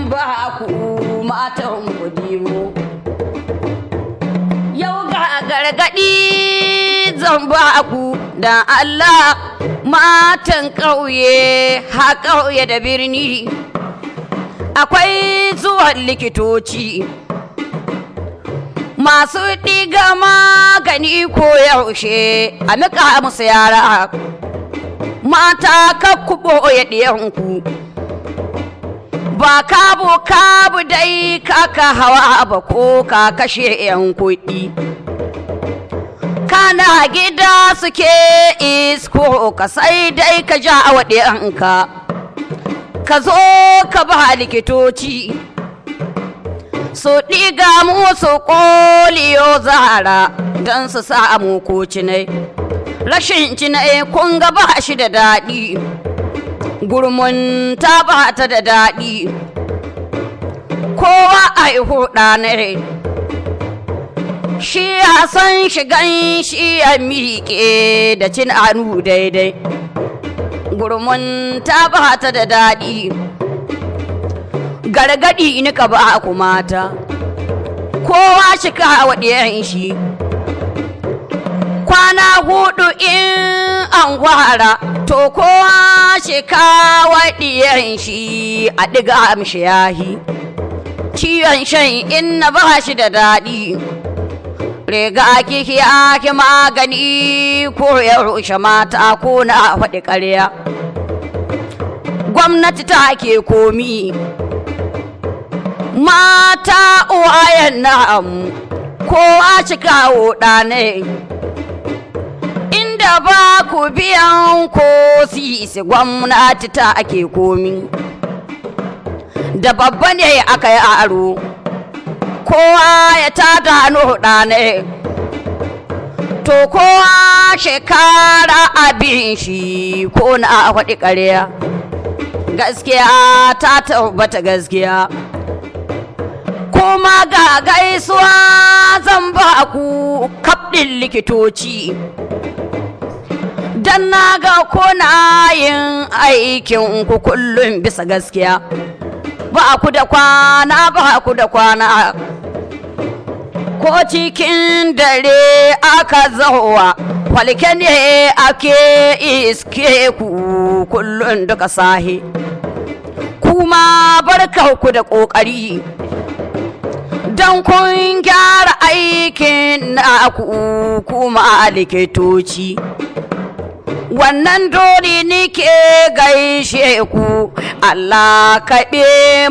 zan ba ku matan kudimo yau ga gargaɗi zan ba ku da Allah matan ƙauye ha ƙauye da birni akwai zuwan likitoci masu ɗiga magani ko yaushe a nika musu yara mata kakkuɓo ya ɗiyanku ba kabu kabu dai kaka hawa ba ko ka kashe 'yan kuɗi kana gida suke isko ka sai dai ka ja wa ɗiyanka ka zo ka ba likitoci su ɗiga musu ƙoliyo zara don su samu ko cinai rashin cinai kun ga ba shi da daɗi gurmun ta ba ta da daɗi kowa a yi ne shi ya san shigan shi ya miƙe da cin anu daidai gurmun ta ba ta da daɗi gargaɗi ni ka ba ku mata kowa shi ka waɗiyan shi kwana hudu in an gwara to kowa shi ka waɗiyan shi a ɗiga mishi yahi ciwon shan in na ba shi da daɗi riga kiki ake magani ko ya rushe mata ko na faɗi ƙarya gwamnati ta ke komi mata uwayen na'am kowa ci kawo ɗane inda ba ku biyan ko sisi gwamnati ta ake komi da babba ne aka yi aro kowa ya tada hannu ɗane to kowa shekara abin shi ko na faɗi ƙarya gaskiya ta tabbata gaskiya kuma ga gaisuwa zan ba ku kaɗin likitoci don na ga kuna yin aikin ku kullum bisa gaskiya ba ku da kwana ba ku da kwana ko cikin dare aka zauwa falke ne ake iske ku kullum duka sahi kuma barka ku da ƙoƙari don kun gyara aikin na ku kuma likitoci wannan dole nike gaishe ku Allah kaɓe